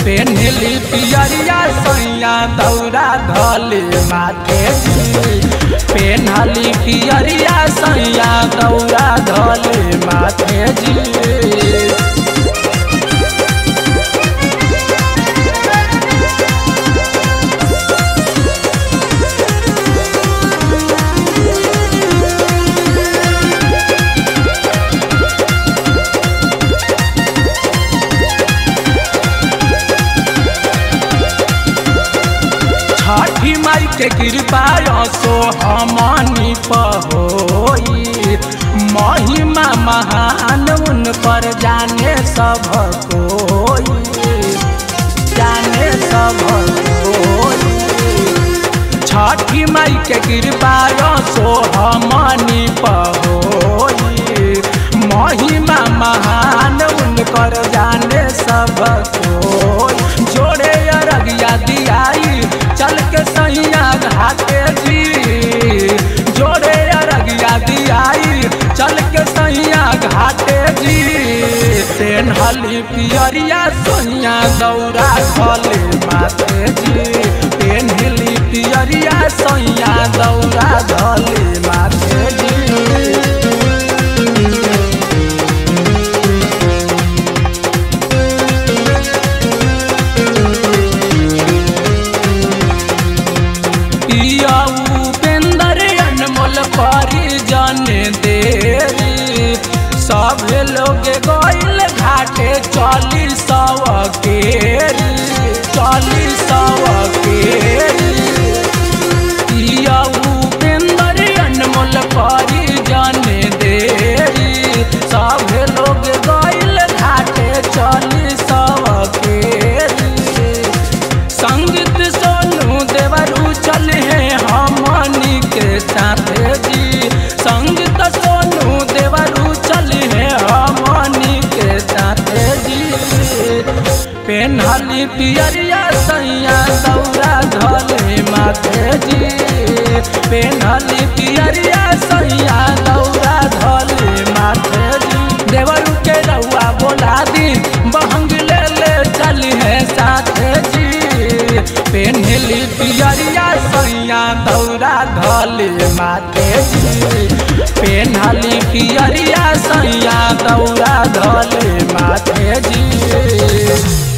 पेन्हली पियरिया सैया दौरा धले माथे जी पेन्हली पियरिया सैया दौरा धले माथे जी छठी माई के कृपा सो हमनी पहोई महिमा महान उन पर जाने सब कोई जाने सब कोई छठी माई के कृपा सो हमनी पहोई महिमा महान उनकर जाने सब कोई जोड़े अरगिया दियाई चल के सैया घाटे जी जोड़े अरगिया दियाई चल के सैया घाटे जी पेन्हली पियरिया सोनिया दौरा खले माथे जी पेन्हली पियरिया सैया दौरा धले माथे जी पियाऊ पेंदर अनमोल परी जन देरी सब लोग गइल घाटे चली सव केरी चली सव केरी पियाऊ पेंदर अनमोल परी जन देरी सब लोग गइल घाटे चली सव केरी संगीत सोनू देवरू चले हमनी के साथे जी संगीत सोनू देवरू चले हमनी के साथे जी पेन्हली पियरिया सैया दौरा धले माथे जी पेन्हली पियरिया सैया दौरा धले माथे जी देवरू के रउआ बोला दी बहंग ले ले चली है साथे जी पेन्हली पियरिया सैया दौरा धले माथे जी पेन्हली पियरिया सैया दौरा धले माथे जी